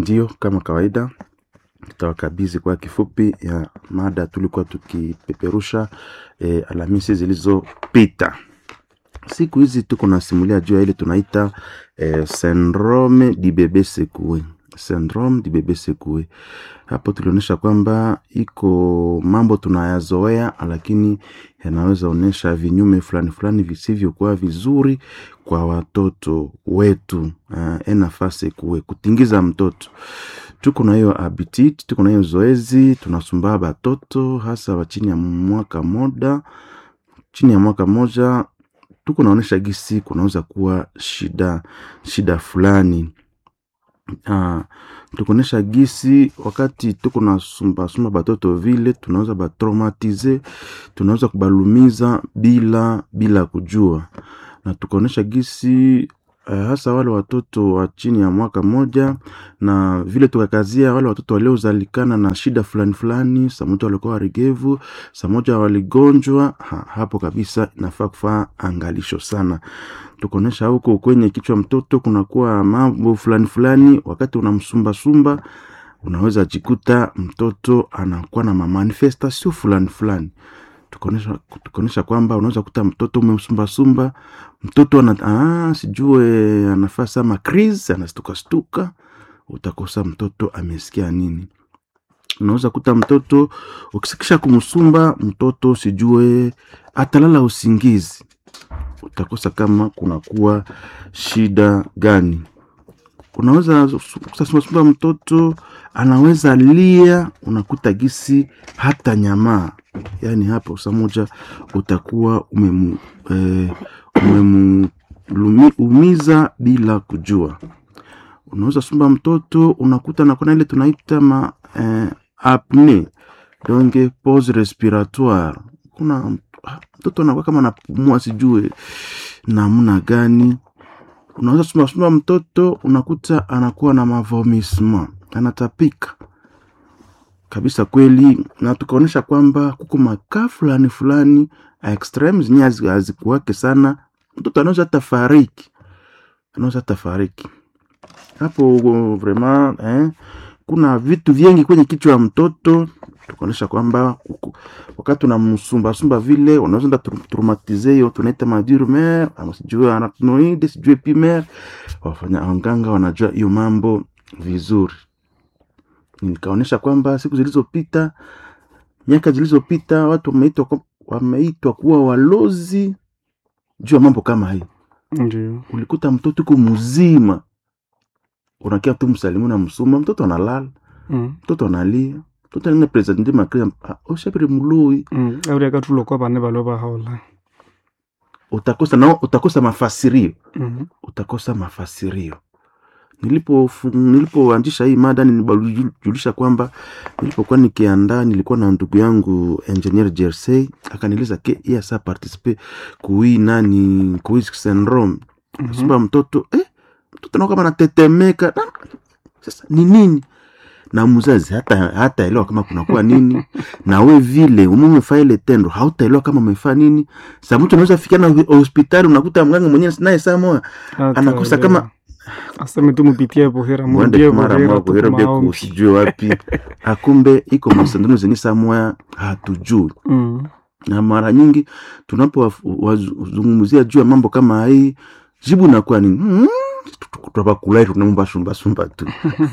ndio kama kawaida tutawakabidhi kwa kifupi ya mada tulikuwa tukipeperusha e, Alhamisi zilizopita. Siku hizi tuko nasimulia juu ya ile tunaita e, syndrome di bebe secoué syndrome di bebe secoué. Hapo tulionyesha kwamba iko mambo tunayazoea, lakini yanaweza onyesha vinyume fulani fulani visivyokuwa vizuri kwa watoto wetu. Uh, nafasi kuwe kutingiza mtoto tuko na hiyo habitit, tuko na hiyo zoezi, tunasumbaa batoto hasa wa chini ya mwaka moja, chini ya mwaka moja, tuko naonesha gisi kunaweza kuwa shida shida fulani uh, tukuonesha gisi wakati tuko na sumba sumba batoto vile tunaweza batraumatize, tunaweza kubalumiza bila bila kujua, na tukaonesha gisi uh, hasa wale watoto wa chini ya mwaka moja, na vile tukakazia wale watoto waliozalikana na shida fulani fulani, saa moja walikuwa warigevu, saa moja waligonjwa ha, hapo kabisa inafaa kufaa angalisho sana tukuonesha huko kwenye kichwa mtoto kunakuwa mambo fulani fulani, wakati unamsumbasumba unaweza jikuta mtoto anakuwa na mamanifestation fulani fulani. Tukuonesha tukuonesha kwamba unaweza kuta mtoto umemsumbasumba mtoto ana ah, sijue anafaa sama crise anastuka stuka, utakosa mtoto amesikia nini. Unaweza kuta mtoto ukisikisha kumsumba mtoto sijue atalala usingizi utakosa kama kunakuwa shida gani. Unaweza kusasumbasumba mtoto anaweza lia, unakuta gisi hata nyamaa, yaani hapo saa moja utakuwa umemu, eh, umemuumiza bila kujua. Unaweza sumba mtoto unakuta nakona ile tunaita ma eh, apne donc pause respiratoire. Kuna mtoto anakuwa kama anapumua sijue namna gani. Unaweza sumbasumba mtoto unakuta anakuwa na mavomisma, anatapika kabisa kweli, na tukaonyesha kwamba kuko makaa fulani fulani extreme zenye hazikuwake sana, mtoto anaweza hata fariki, anaweza hata fariki hapo vraiment eh, kuna vitu vingi kwenye kichwa ya mtoto tukaonyesha kwamba wakati unamsumbasumba vile unaweza enda traumatize hiyo tunaita madurmer ama sijue arachnoide sijue pimer. Wafanya wanganga wanajua hiyo mambo vizuri. Nikaonyesha kwamba siku zilizopita, miaka zilizopita, watu wameitwa wameitwa kuwa walozi juu ya mambo kama hii. Ndio Ulikuta mtoto uko mzima, unakia tu msalimu na msuma, mtoto analala, mm. mtoto analia mtoto alina presente makria oshapire muloi mm. auri akatulokwa vane valo vahaola utakosa nao utakosa mafasirio mm. utakosa mafasirio nilipo nilipoanzisha hii mada nilijulisha kwamba nilipokuwa nikiandaa nilikuwa na ndugu yangu engineer Jersey akanieleza ke yeye asa participe kui nani kui syndrome Mhm. sumba mtoto eh mtoto nao kama anatetemeka Na- sasa ni nini na mzazi hata hataelewa kama kunakuwa nini na we vile umemefaa ile tendo hautaelewa kama umefaa nini sa mtu unaweza fikia na hospitali unakuta mganga mwenyewe naye saa moja anakosa kama aseme tu mupitie bohera mwende murudie kumara bohera mwa kuhera bia tukumaombi kusijue wapi akumbe iko masandano zenye saa moya hatujui mm. na mara nyingi tunapowazungumzia juu ya mambo kama hii jibu nakuwa ni mm, twapakulai tunamubasumbasumba tu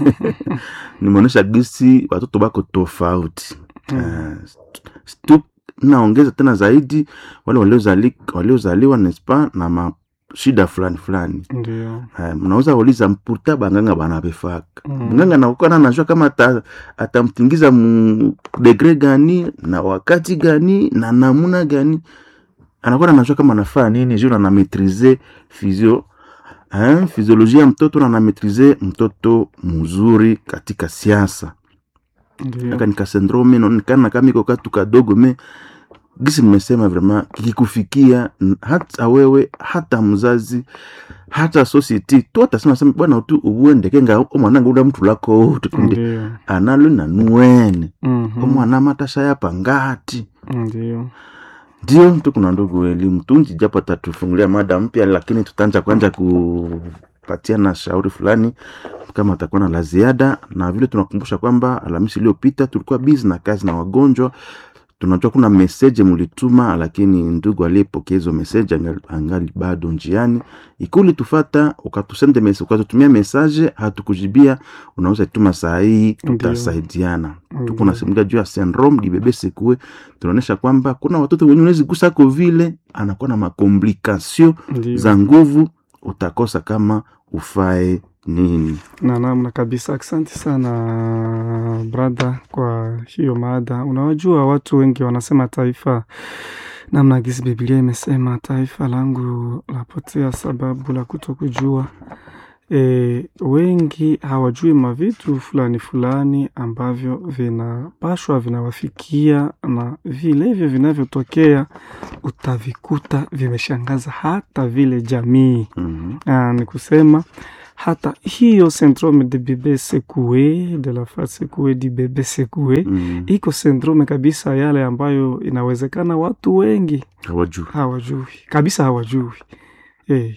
nimeonyesha gisi watoto bako tofauti Mm. uh, naongeza tena zaidi wale waliozali- waliozaliwa nespa na mashida fulani fulani ndio uh, mnaweza uliza mputa banganga banabefaka Mm. mganga nakuwa anajua kama ata- atamtingiza mu degre gani na wakati gani na namuna gani anakuwa anajua kama anafaa nini juu na maîtriser physio hein, physiolojia ya mtoto na anametrize mtoto mzuri katika siasa ndio aka nika syndrome naonekana kama iko katu kadogo me gisi nimesema vrema kikikufikia n- hata wewe hata mzazi hata society tu atasema sema bwana tu ubuendeke nga omwana ngunda mtu lako tukunde ndio analo nanuwene Mhm. omwana matasha yapa ngati ndio ndio tu kuna ndugu elimu tunji japo tatufungulia mada mpya lakini tutaanza kwanza ku tutapatiana shauri fulani kama atakuwa na la ziada, na vile tunakumbusha kwamba Alhamisi iliyopita tulikuwa busy na kazi na wagonjwa. Tunajua kuna meseje mulituma, lakini ndugu aliyepokea hizo meseje angali, angali bado njiani. Ikuli tufata ukatusende message, ukatutumia message hatukujibia, unaweza tuma saa hii, tutasaidiana. Tuko nasimulia juu ya syndrome di bebe sekue, tunaonyesha kwamba kuna watoto wenye unaweza gusako vile anakuwa na makomplikasio Ndio. za nguvu, utakosa kama ufae nini. na namna kabisa. Asante sana brother kwa hiyo mada. Unawajua watu wengi wanasema taifa, namna gisi Biblia imesema taifa langu lapotea sababu la kutokujua. E, wengi hawajui mavitu fulani fulani ambavyo vinapashwa vinawafikia, na vilevyo vinavyotokea utavikuta vimeshangaza hata vile jamii. Mhm. Ah, ni kusema hata hiyo syndrome de bebe secoué de la face secouée du bebe secoué Mm. iko syndrome kabisa, yale ambayo inawezekana watu wengi Hawajui. hawajui kabisa, hawajui hey.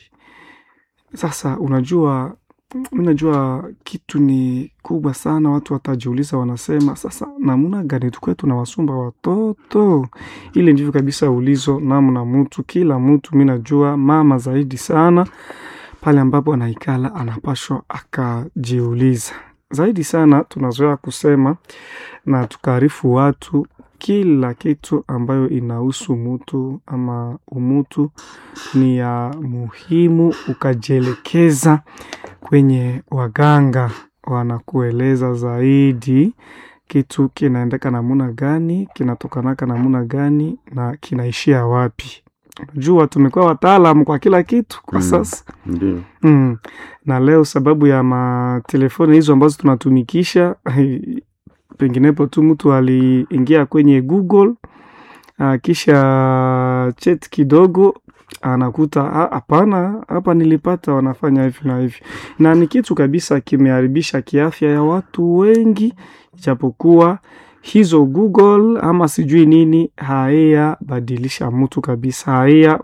Sasa unajua, mi najua kitu ni kubwa sana, watu watajiuliza, wanasema sasa, namna gani tukwe tunawasumba watoto? Ile ndivyo kabisa ulizo namna mtu, kila mtu, mi najua mama zaidi sana pale ambapo anaikala anapashwa akajiuliza zaidi sana. Tunazoea kusema na tukaarifu watu kila kitu ambayo inahusu mutu ama umutu ni ya muhimu, ukajielekeza kwenye waganga, wanakueleza zaidi kitu kinaendeka namuna gani, kinatokanaka namuna gani na kinaishia wapi. Unajua, tumekuwa wataalamu kwa kila kitu kwa Mm. sasa Ndio. mm. Na leo sababu ya matelefoni hizo ambazo tunatumikisha penginepo tu mtu aliingia kwenye Google ah, kisha chat kidogo anakuta "Ah, hapana, hapa nilipata wanafanya hivi na hivi, na ni kitu kabisa kimeharibisha kiafya ya watu wengi, ijapokuwa hizo Google ama sijui nini haya badilisha mtu kabisa, haya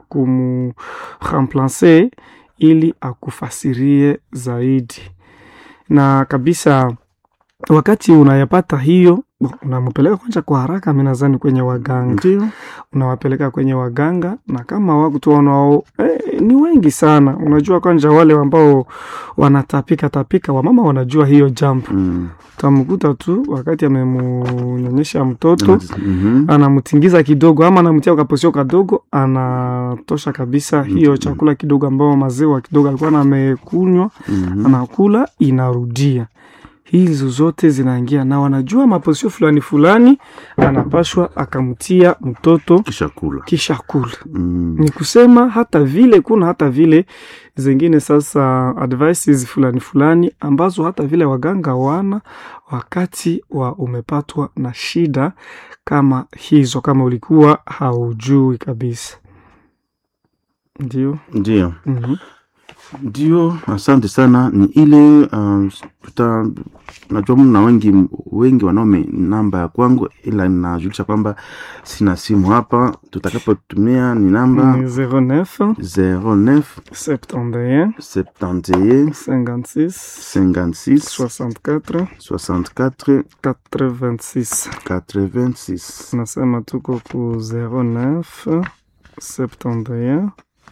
kumremplace ili akufasirie zaidi na kabisa wakati unayapata hiyo bo, unampeleka kwanza kwa haraka, mi nadhani kwenye waganga, Ndio. unawapeleka kwenye waganga, na kama watu wanao eh, ni wengi sana. Unajua kwanza wale ambao wanatapika tapika, wamama wanajua hiyo jambo. Mm. Utamkuta tu wakati amemunyonyesha mtoto Mhm. anamtingiza kidogo ama anamtia kaposio kadogo, anatosha kabisa hiyo chakula kidogo ambao maziwa kidogo alikuwa amekunywa Mhm. anakula inarudia. Hizo zote zinaingia na wanajua maposio fulani fulani anapashwa akamtia mtoto Kisha kula. kisha kula. Mm. Ni kusema hata vile kuna hata vile zingine sasa advices fulani fulani ambazo hata vile waganga wana wakati wa umepatwa na shida kama hizo, kama ulikuwa haujui kabisa. Ndio. Ndio. Mhm. Ndio, asante sana. Ni ile uh, tuta najua mna wengi wengi wanaume namba ya kwangu, ila ninajulisha kwamba sina simu hapa. Tutakapotumia ni namba Ni 09 09 71 71 56 56 64 64 86 86. nasema tuko ku 09 71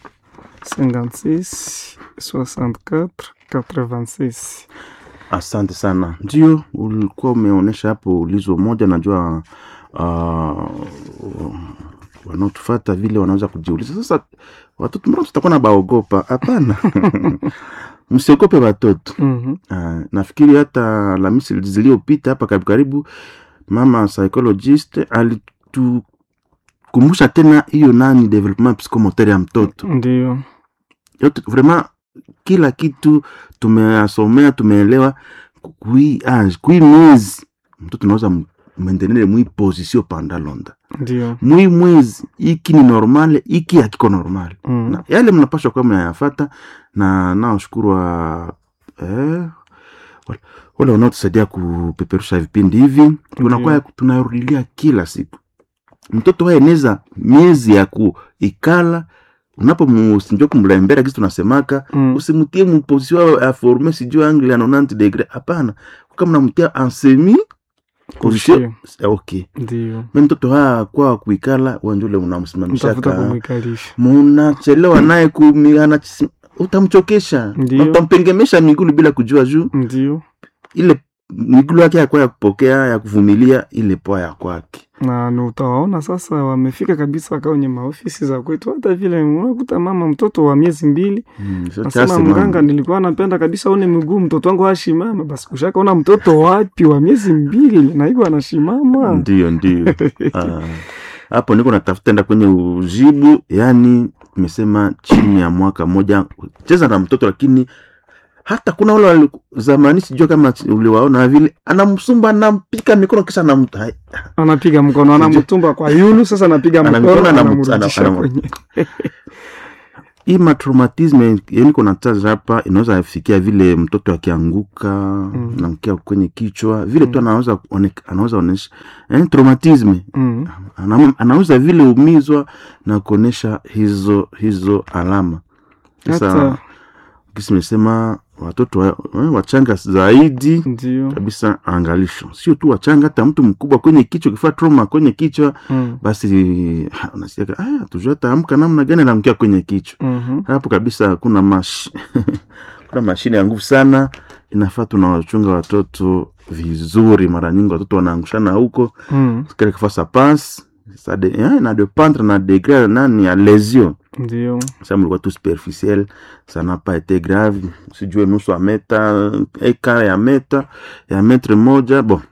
56 64 86 Asante sana. Ndio ulikuwa umeonyesha hapo ulizo moja, najua uh, wanaotufata vile wanaweza kujiuliza sasa, watoto mbona tutakuwa na baogopa? Hapana, msiogope watoto. Mhm. Uh, nafikiri hata Alhamisi zilizopita hapa karibu karibu, mama psychologist alitukumbusha tena hiyo nani development psychomotor ya mtoto Ndio. yote vraiment kila kitu tumeyasomea tumeelewa kui age kui mwezi mtoto unaweza mwendenele mwi position panda londa Ndio. mwi mwezi iki ni normale iki hakiko normale Mm. na yale mnapashwa kuwa mnayafata na naoshukuru wa eh, wale- wale wanaotusaidia kupeperusha vipindi hivi tunakuwa tunarudilia kila siku mtoto waeneza miezi ya kuikala unapomsinjua kumlembera kisi tunasemaka Mm. usimtie mposition ya forme sijui angle ya 90 degre hapana kama namtia ansemi position okay Ndio. me mtoto haa kwa kuikala wanjule Mtafuta unamsimamishaka kumwikalisha. munachelewa naye kumiana utamchokesha Ndio. utampengemesha migulu bila kujua juu Ndio. ile migulu yake yakwa ya kupokea ya kuvumilia ile poa ya kwake na ni utawaona sasa wamefika kabisa kwenye maofisi za kwetu. Hata vile unakuta mama mtoto wa miezi mbili Mm, so nasema chasi mganga, mama. nilikuwa napenda kabisa one miguu mtoto wangu ashimama. Basi ushakaona mtoto wapi wa miezi mbili na hivyo anashimama? ndio ndio Ah, hapo niko natafuta enda kwenye ujibu yani tumesema chini ya mwaka moja cheza na mtoto lakini hata kuna ule wali- zamani sijua kama uliwaona vile anamsumba anampika mikono kisha anam- hai- Anapiga mkono, anamtumba kwa yulu, sasa anapiga Ana mkono, mikono, anamu- anamrudisha anamu- kwenye hii matraumatisme yani kuna taza hapa inaweza fikia vile mtoto akianguka Mm. namkia kwenye kichwa vile tu Mm. anaweza one- anaweza onesha yani traumatisme mm. Ana- anaweza vile umizwa na kuonesha hizo hizo alama sasa Hata kisi nimesema watoto wa, eh, wachanga zaidi ndio kabisa angalisho sio tu wachanga hata mtu mkubwa kwenye kichwa kifaa trauma kwenye kichwa mm. basi ha, unasikia aya tujua taamka namna gani namkia kwenye kichwa mhm. hapo kabisa kuna mash kuna mashine ya nguvu sana inafaa tunawachunga watoto vizuri mara nyingi watoto wanaangushana huko mm. kile kifaa sa passe ça de, eh, na dépendre na degré nani ya lésion ndio ça mlikuwa tu superficiel ça n'a pas été grave sijue nusu ya meta eka ya meta ya metre moja bon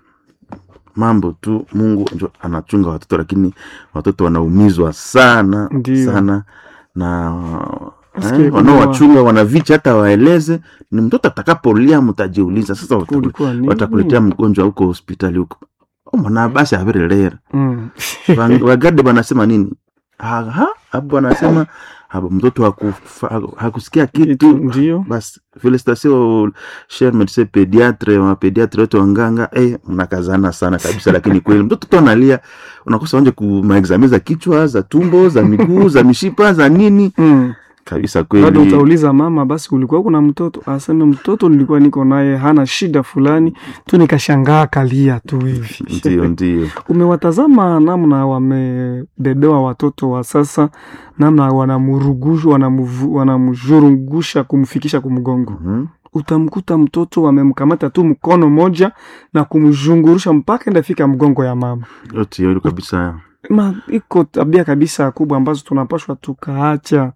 mambo tu mungu njo anachunga watoto lakini watoto wanaumizwa sana Ndio. sana na Nasikia eh, kuna- wanaowachunga wanavicha hata waeleze ni mtoto atakapolia mtajiuliza sasa wataku- kulikuwa nini? watakuletea mgonjwa huko hospitali huko mwana basi avirelera mm. Wang- wagade wanasema nini aha hapo wanasema hapo mtoto hakufa- hakusikia kitu kitu ndio basi felicitation cher medecin pediatre wa pediatre wote wanganga eh, mnakazana sana kabisa lakini kweli mtoto tu analia unakosa wanje kumaexame za kichwa za tumbo za miguu za mishipa za nini mm. kabisa bado kweli utauliza mama, basi ulikuwa kuna mtoto aseme mtoto nilikuwa niko naye hana shida fulani tu, nikashangaa kalia tu hivi. ndio ndio Umewatazama namna wamebebewa watoto wa sasa, namna wanamurugusha wanamuvu- wanamzhurungusha kumfikisha kumgongo. Mhm. Utamkuta mtoto wamemkamata tu mkono moja na kumzhungurusha mpaka ndafika mgongo ya mama. yote hiyo kabisa Ma, iko tabia kabisa kubwa ambazo tunapashwa tukaacha.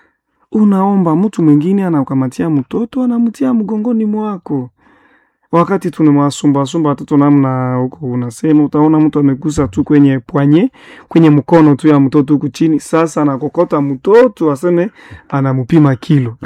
Unaomba mtu mwingine anakamatia mtoto anamtia mgongoni mwako, wakati tunawasumbasumba watoto namna huko, unasema utaona mtu amegusa tu kwenye pwanye kwenye mkono tu ya mtoto huku chini, sasa anakokota mtoto aseme anamupima kilo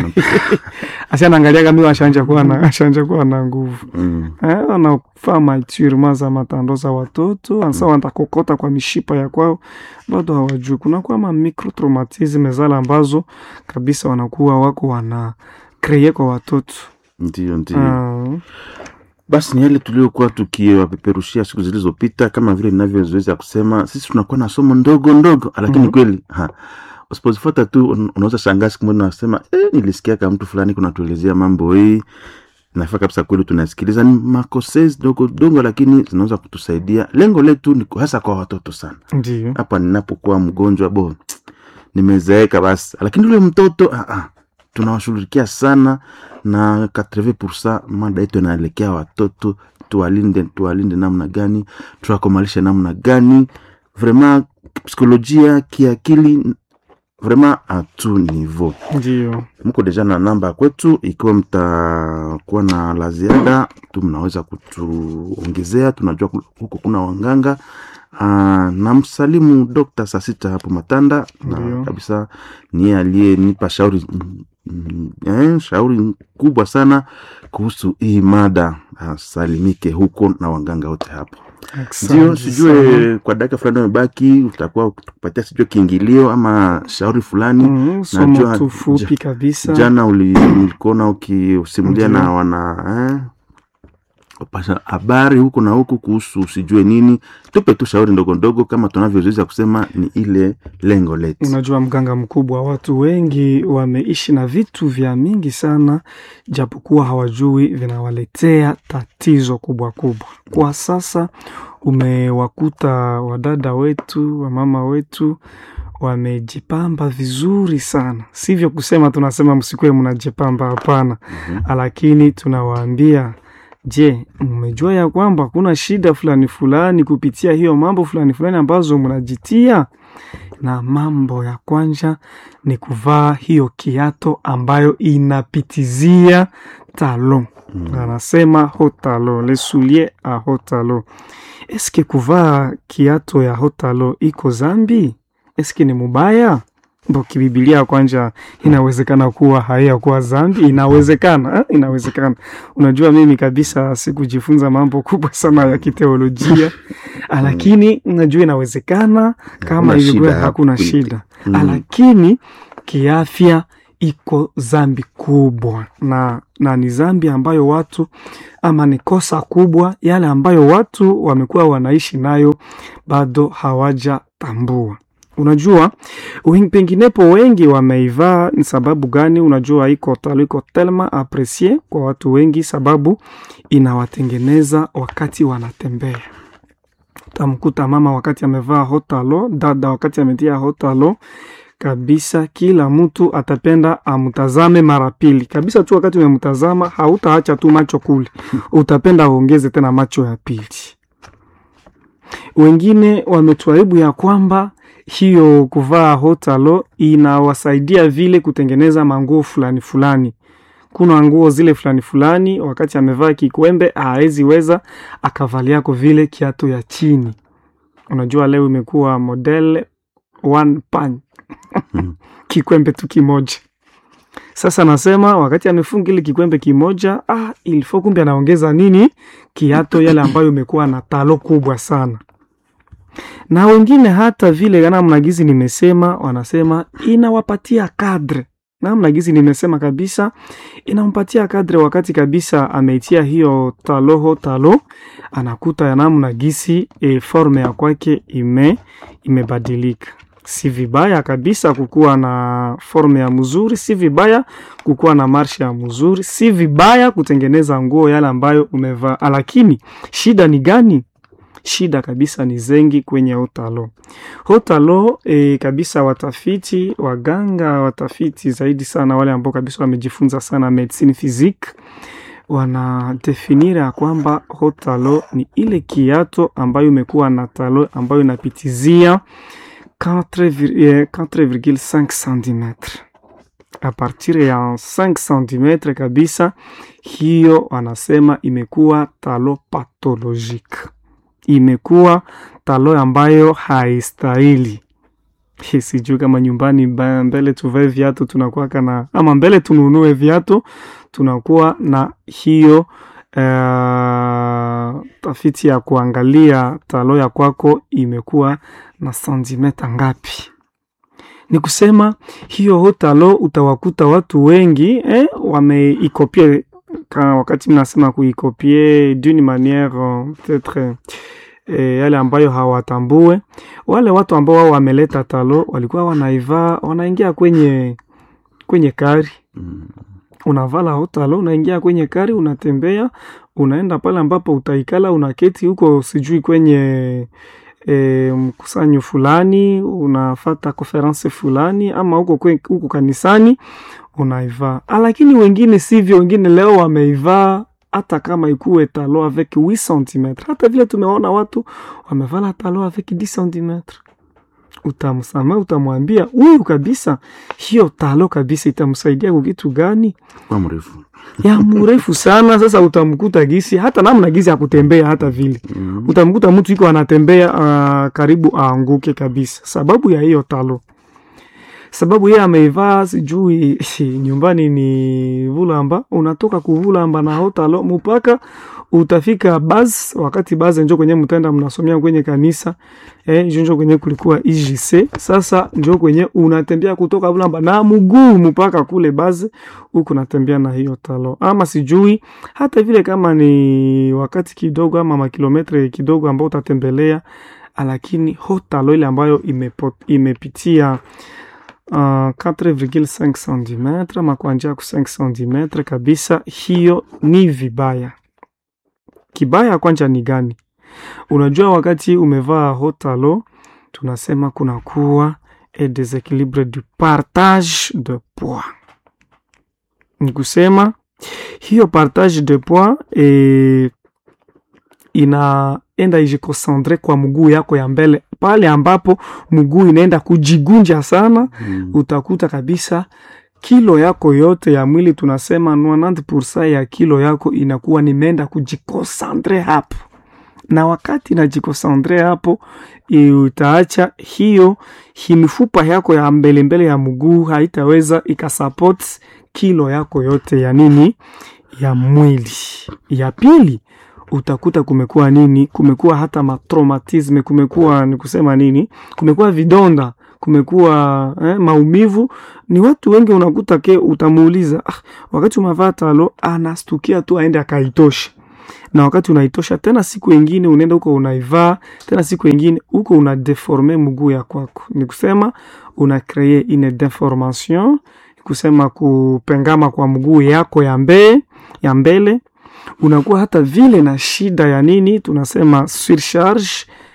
asi anaangalia kama ashanja kuwa na ashanja kuwa na nguvu mm. Eh, wanafaa maturement za matando za watoto ansa watakokota kwa mishipa ya kwao, bado hawajui. Kunakuwa ma microtraumatisme zale ambazo kabisa wanakuwa wako wana kreye kwa watoto ndio ndio Ah, basi ni yale tuliokuwa tukiwapeperushia siku zilizopita kama vile ninavyozoeza kusema sisi tunakuwa na somo ndogo ndogo lakini Mhm. kweli ha, usipozifuata tu un- unaweza shangaa siku moja unasema eh, nilisikia kama mtu fulani kunatuelezea mambo hii nafaa kabisa kweli tunasikiliza ni makosezi dogo dogo lakini zinaweza kutusaidia lengo letu ni hasa kwa watoto sana ndio hapa ninapokuwa mgonjwa bo nimezeeka basi lakini ule mtoto ah, ah, tunawashughulikia sana na 80 mada yetu inaelekea watoto tuwalinde tuwalinde namna gani tuwakomalishe namna gani vraiment psikolojia kiakili vraiment a tout niveau ndio mko deja na namba kwetu ikiwa mtakuwa na la ziada tu mnaweza kutuongezea tunajua ku- huko kuna wanganga uh, na msalimu dokta saa sita hapo matanda Ndio. na kabisa niye aliyenipa shauri mm, mm, eh, shauri kubwa sana kuhusu hii mada asalimike huko na wanganga wote hapo ndio Asante sana. sijue kwa dakika fulani umebaki utakuwa ukupatia sijue kiingilio ama shauri fulani Mm, somo Najua tu fupi kabisa jana uli- ulikuona ukisimulia Ndio. na wana eh, upasha habari huku na huku kuhusu usijue nini tupe tu shauri ndogo ndogo kama tunavyozoezi kusema ni ile lengo letu Unajua, mganga mkubwa, watu wengi wameishi na vitu vya mingi sana, japokuwa hawajui vinawaletea tatizo kubwa kubwa. Kwa sasa umewakuta wadada wetu, wamama wetu wamejipamba vizuri sana, sivyo kusema tunasema msikuwe mnajipamba, hapana. Lakini tunawaambia Je, mmejua ya kwamba kuna shida fulani fulani kupitia hiyo mambo fulani fulani ambazo mnajitia? Na mambo ya kwanza ni kuvaa hiyo kiato ambayo inapitizia talo. Anasema hotalo, le soulier a hotalo. Eske kuvaa kiato ya hotalo iko zambi? Eske ni mubaya? Bo kibibilia kwanza inawezekana kuwa haiyakuwa zambi, inawezekana eh? Inawezekana. Unajua, mimi kabisa sikujifunza mambo kubwa sana ya kiteolojia, lakini najua inawezekana kama Hakuna ilikuwa shida hakuna hapo. shida, Mm. lakini kiafya iko zambi kubwa na, na ni zambi ambayo watu ama ni kosa kubwa yale ambayo watu wamekuwa wanaishi nayo bado hawajatambua. Unajua wen- penginepo wengi wameivaa ni sababu gani? Unajua iko talo iko telma apresie kwa watu wengi, sababu inawatengeneza wakati wanatembea. Utamkuta mama wakati amevaa hotalo, dada wakati ametia hotalo kabisa, kila mtu atapenda amtazame mara pili kabisa tu. Wakati umemtazama hautaacha tu macho kule, utapenda uongeze tena macho ya pili. Wengine wametuaribu ya kwamba hiyo kuvaa hotalo inawasaidia vile kutengeneza manguo fulani fulani. Kuna nguo zile fulani fulani, wakati amevaa kikwembe hawezi weza akavaliako vile kiatu ya chini. Unajua leo imekuwa model one pan kikwembe tu kimoja. Sasa nasema wakati amefunga ile kikwembe kimoja, ah, ilifo kumbe anaongeza nini kiato yale ambayo imekuwa na talo kubwa sana na wengine hata vile namna gizi nimesema, wanasema inawapatia kadre namna gizi nimesema kabisa, inampatia kadre wakati kabisa ameitia hiyo taloho talo, anakuta ya namna gisi e, forme ya kwake ime imebadilika. Si vibaya kabisa kukuwa na forme ya mzuri, si vibaya kukuwa na marshe ya mzuri, si vibaya kutengeneza nguo yale ambayo umevaa, lakini shida ni gani? Shida kabisa ni zengi kwenye hotalo hotalo. E, kabisa watafiti waganga watafiti zaidi sana wale ambao kabisa wamejifunza sana medicine physique wanadefinira ya kwamba hotalo ni ile kiato ambayo imekuwa na talo ambayo inapitizia 4,5 cm a partir ya 5 cm kabisa, hiyo wanasema imekuwa talo pathologique imekuwa talo ambayo haistahili. Sijui kama nyumbani ba- mbele tuvae viatu tunakuwa kana ama mbele tununue viatu tunakuwa na hiyo uh, tafiti ya kuangalia talo ya kwako imekuwa na santimeta ngapi. Ni kusema hiyo hotalo utawakuta watu wengi eh, wameikopie ka wakati mnasema kuikopie d'une manière euh, peut-être e, yale ambayo hawatambue. Wale watu ambao wao wameleta talo walikuwa wanaivaa, wanaingia kwenye kwenye kari Mm. unavala hotalo, unaingia kwenye kari, unatembea, unaenda pale ambapo utaikala, unaketi huko, sijui kwenye e, mkusanyo fulani, unafata konferense fulani, ama huko kwe- huko kanisani unaivaa. Ah, Lakini wengine sivyo, wengine leo wameivaa hata kama ikuwe talo avec 8 cm. Hata vile tumeona watu wamevala talo avec 10 cm utamsamea utamwambia huyu kabisa, hiyo talo kabisa itamsaidia kwa kitu gani? kwa mrefu ya mrefu sana. Sasa utamkuta gisi hata namna gisi ya kutembea, hata vile Mm. utamkuta mtu iko anatembea uh, karibu aanguke kabisa, sababu ya hiyo talo. sababu yeye ameivaa sijui nyumbani ni vulamba unatoka kuvulamba na hotalo mpaka utafika bas wakati bas njo kwenye mtenda mnasomea kwenye kanisa eh, njo njo kwenye kulikuwa IJC sasa njo kwenye unatembea kutoka vulamba na mguu mpaka kule bas huku natembea na hiyo talo ama sijui hata vile kama ni wakati kidogo ama makilometre kidogo ambao utatembelea lakini hotalo ile ambayo imepo, imepitia uh, 4,5 cm ama kwa njia ya 5 cm kabisa, hiyo ni vibaya. Kibaya kwanja ni gani? Unajua, wakati umevaa hotalo tunasema kunakuwa e desequilibre du partage de poids, ni kusema hiyo partage de poids e, inaenda ijikosandre kwa mguu yako ya mbele, pale ambapo mguu inaenda kujigunja sana Mm. utakuta kabisa kilo yako yote ya mwili tunasema 90% ya kilo yako inakuwa nimeenda kujikosandre hapo, na wakati najikosandre hapo i- utaacha hiyo hi mifupa yako ya mbele mbele ya mguu haitaweza ikasupport kilo yako yote ya nini ya mwili. Ya pili utakuta kumekuwa nini, kumekuwa hata matraumatisme, kumekuwa ni kusema nini, kumekuwa vidonda kumekuwa eh, maumivu. Ni watu wengi unakuta ke utamuuliza ah, wakati umevaa talo anastukia tu aende akaitosha, na wakati unaitosha tena, siku ingine unaenda huko unaivaa tena, siku ingine huko una deforme mguu ya kwako, ni kusema una kree une deformation, ni kusema kupengama kwa mguu yako ya mbele ya mbele unakuwa hata vile na shida ya nini tunasema surcharge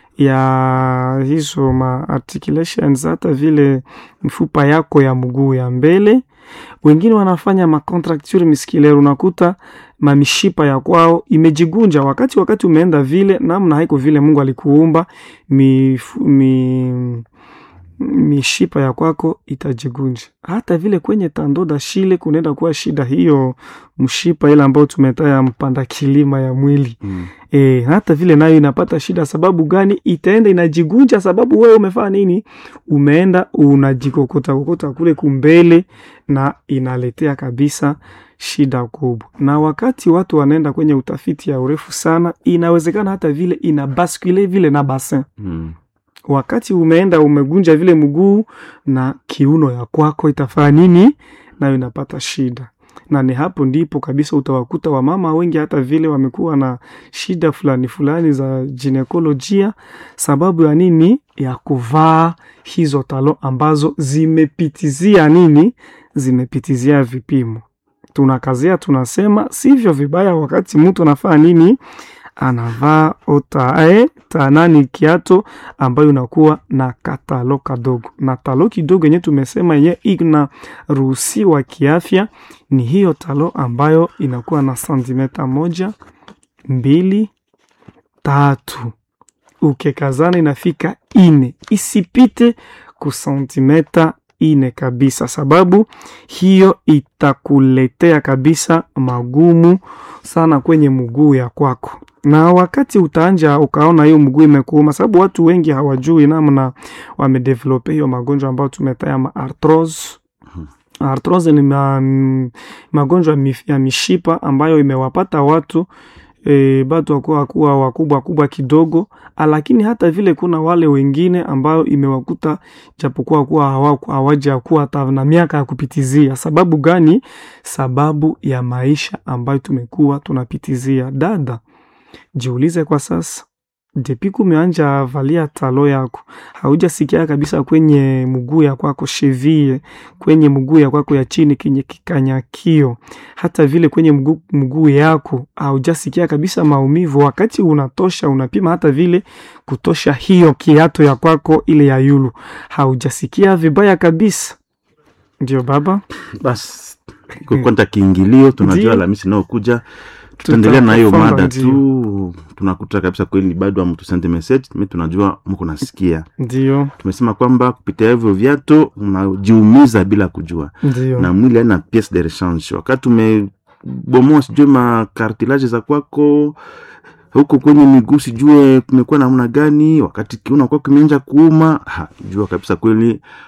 ya hizo ma articulations, hata vile mfupa yako ya mguu ya mbele. Wengine wanafanya ma contracture musculaire, unakuta mamishipa ya kwao imejigunja wakati wakati umeenda vile namna haiko vile Mungu alikuumba mifu- mi, mishipa ya kwako itajigunja. Hata vile kwenye tandoda shile kunaenda kuwa shida hiyo mshipa ile ambayo tumetaya mpanda kilima ya mwili Mm. e, hata vile nayo inapata shida. Sababu gani? Itaenda inajigunja, sababu wewe umefanya nini? Umeenda unajikokota kokota kule kumbele, na inaletea kabisa shida kubwa. Na wakati watu wanaenda kwenye utafiti ya urefu sana, inawezekana hata vile ina baskule vile na basin Mm. wakati umeenda umegunja vile mguu na kiuno ya kwako itafanya nini? Nayo inapata shida, na ni hapo ndipo kabisa utawakuta wamama wengi hata vile wamekuwa na shida fulani fulani za ginekolojia. Sababu ya nini? Ya kuvaa hizo talo ambazo zimepitizia nini? Zimepitizia vipimo. Tunakazia tunasema sivyo vibaya wakati mtu anafanya nini anavaa otae tanani kiato ambayo inakuwa na katalo kadogo, na talo kidogo yenye tumesema yenye inaruhusiwa kiafya ni hiyo talo ambayo inakuwa na santimeta moja mbili tatu, ukekazana inafika ine, isipite ku santimeta ine kabisa, sababu hiyo itakuletea kabisa magumu sana kwenye mguu ya kwako na wakati utaanja ukaona hiyo mguu imekuuma, sababu watu wengi hawajui namna wamedevelope hiyo magonjwa ambayo tumetaya ma arthrose. Arthrose ni ma, m- magonjwa mif- ya mishipa ambayo imewapata watu e, batu wakuwa kuwa wakubwa kubwa kidogo, lakini hata vile kuna wale wengine ambayo imewakuta japokuwa kuwa hawa- hawaja kuwa hata na miaka ya kupitizia. Sababu gani? Sababu ya maisha ambayo tumekuwa tunapitizia. Dada, jiulize kwa sasa, depi kumeanja valia talo yako, haujasikia kabisa kwenye mguu ya kwako cheville, kwenye mguu ya kwako ya chini kenye kikanyakio, hata vile kwenye mguu, mguu yako haujasikia kabisa maumivu. Wakati unatosha unapima hata vile kutosha hiyo kiato ya kwako ile ya yulu, haujasikia vibaya kabisa. Ndio baba, Basi iko kwanta kiingilio, tunajua Ndio. Alhamisi inayokuja tutaendelea na hiyo Tutafunga, mada ndio. tu. Tunakuta kabisa kweli bado amutusende message, mi tunajua mko nasikia. ndio Tumesema kwamba kupitia hivyo viatu unajiumiza bila kujua, ndio na mwili haina piece de rechange. Wakati umebomoa sijue makartilage za kwako huko kwenye miguu sijue kumekuwa namna gani, wakati kiuno kwako kimeanza kuuma, ha, jua kabisa kweli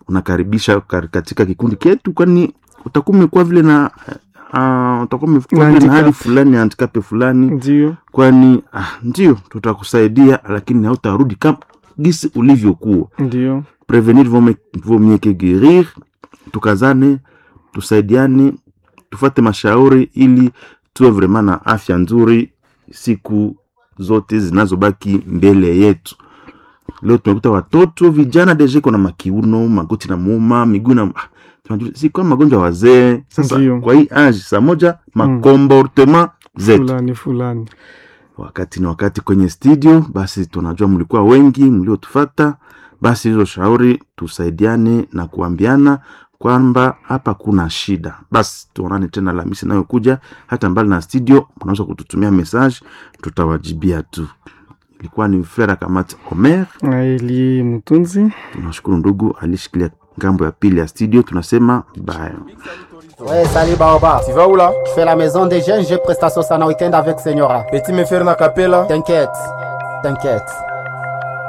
unakaribisha kar- katika kikundi ketu kwani utakuwa umekuwa vile na uh, utakuwa umekuwa Na vile na hali handicap. fulani handicap fulani ndio kwani ah, ndio tutakusaidia lakini hautarudi kama gisi ulivyokuwa ndio prevenir vaut mieux- vaut mieux que guérir tukazane tusaidiane tufate mashauri ili tuwe vraiment na afya nzuri siku zote zinazobaki mbele yetu leo tumekuta watoto vijana deja iko na makiuno magoti na muuma miguu na ah, tunajua si kama magonjwa ya wazee sasa Ndio. kwa hii age saa moja makomportement zetu fulani fulani wakati ni wakati kwenye studio basi tunajua mlikuwa wengi mliotufata basi hizo shauri tusaidiane na kuambiana kwamba hapa kuna shida basi tuonane tena lamisi inayokuja hata mbali na studio mnaweza kututumia message tutawajibia tu ilikuwa ni fera kamati omer Eli Mtunzi tunashukuru ndugu alishikilia ngambo ya pili ya studio tunasema bye Ouais, salut Baoba. Tu vas où là Je fais la maison des jeunes, j'ai prestation ça en week-end avec Senyora. Peux-tu me faire une capella T'inquiète, t'inquiète.